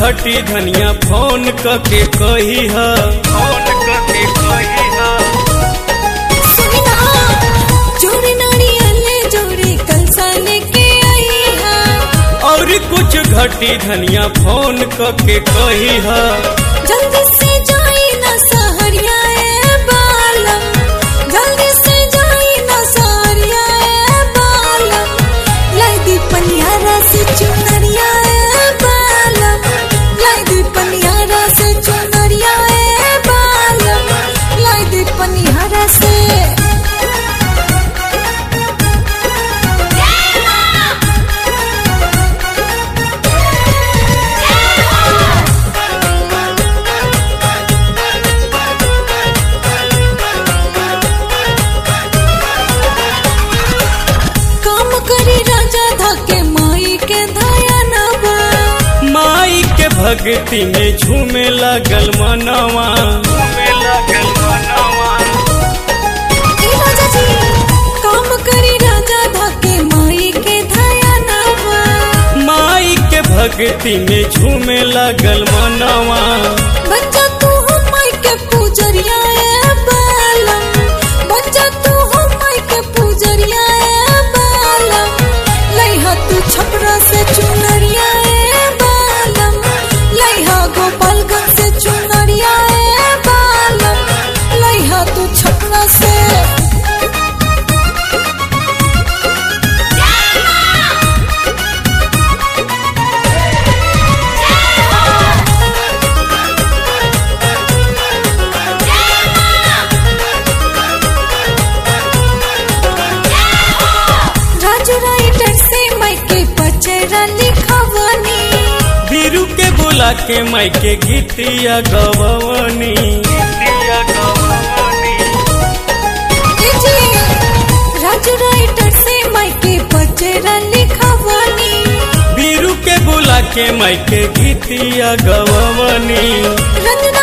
घटी धनिया फोन कके कही ह फोन कके कही ह सुना जोड़ी नारियल जोड़ी कलसा लेके आई है और कुछ घटी धनिया फोन कके कही ह जल्दी से जाई ना सहरिया ए बालम जल्दी से जाई ना सहरिया ए बालम लाई दी पनियारा से चुनरिया ए बालम लाई दी पनियारा से चुनरिया ए बालम लाई दी पनियारा से काम करी राजा धके माई के धया नवा माई के भक्ति में झूमे लगल मनवा झूमे लगल मनवा ए राजा जी काम करी राजा धके माई के धया नवा माई के भक्ति में झूमे लगल मनवा बच्चा तू हो माई के पूजरिया ए बालम बच्चा तू हो माई के पूजरिया ए बालम लइहा तू छपरा से चुनरिया ए बालम लइहा गोपालगंज से चुनरिया ए बालम लइहा तू छपरा से राजू राइटर से माई के पचरा लिखवनी बीरू के बोला के माई के गीतिया गवनी गीतिया गवनी ए जी, राजू राइटर से माई के पचरा लिखवनी बीरू के बोला के माई के गीतिया गवनी रंजना